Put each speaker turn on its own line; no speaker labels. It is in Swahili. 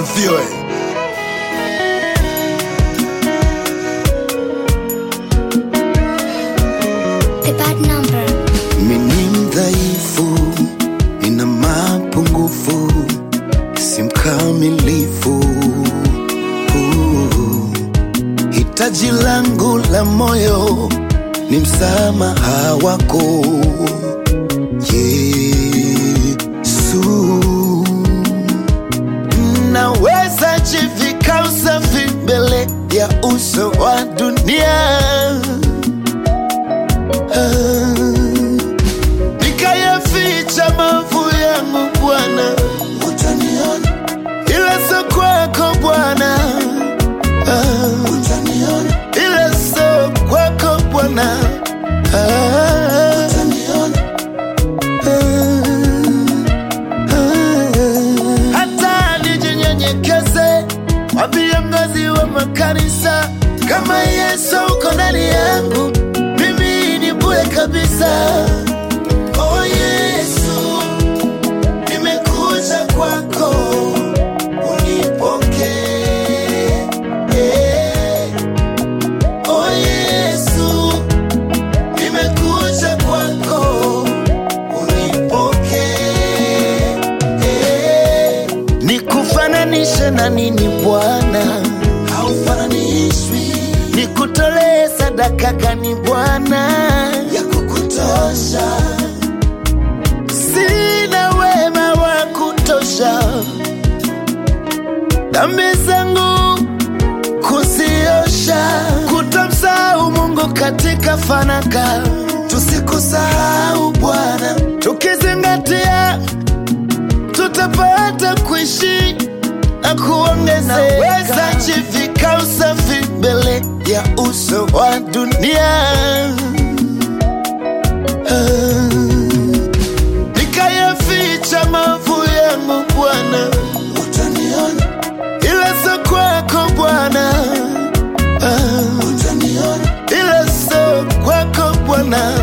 asifiwe.
The bad number.
Mimi mdhaifu, nina mapungufu, si mkamilifu. Uh, Hitaji langu la moyo ni msamaha wako Yesu. Naweza jivika usafi mbele ya uso wa dunia nikayaficha maovu yangu Bwana, utaniona, ila sio kwako Bwana, Ah, utaniona, ila sio kwako Bwana, Ah, utaniona, Ah, ah. hata nijinyenyekeze kwa viongozi wa makanisa kama Yesu uko ndani yangu, mimi ni bure kabisa. Oh Yesu, nimekuja kwako, unipokee. Oh Yesu, nimekuja kwako, unipokee. Nikufananishe na nini Bwana? Haufananishwi. Nikutolee sadaka gani Bwana? Ya kukutosha sina wema wa kutosha, dhambi zangu kuziosha, kutamsahau Mungu katika fanaka. Tusikusahau Bwana, tukizingatia tutapata kuishi na kuongezeka. Naweza jivika usafi mbele ya uso wa dunia Ah nikayaficha maovu yangu Bwana, utaniona, ila sio kwako Bwana, Ah, utaniona, ila sio kwako Bwana,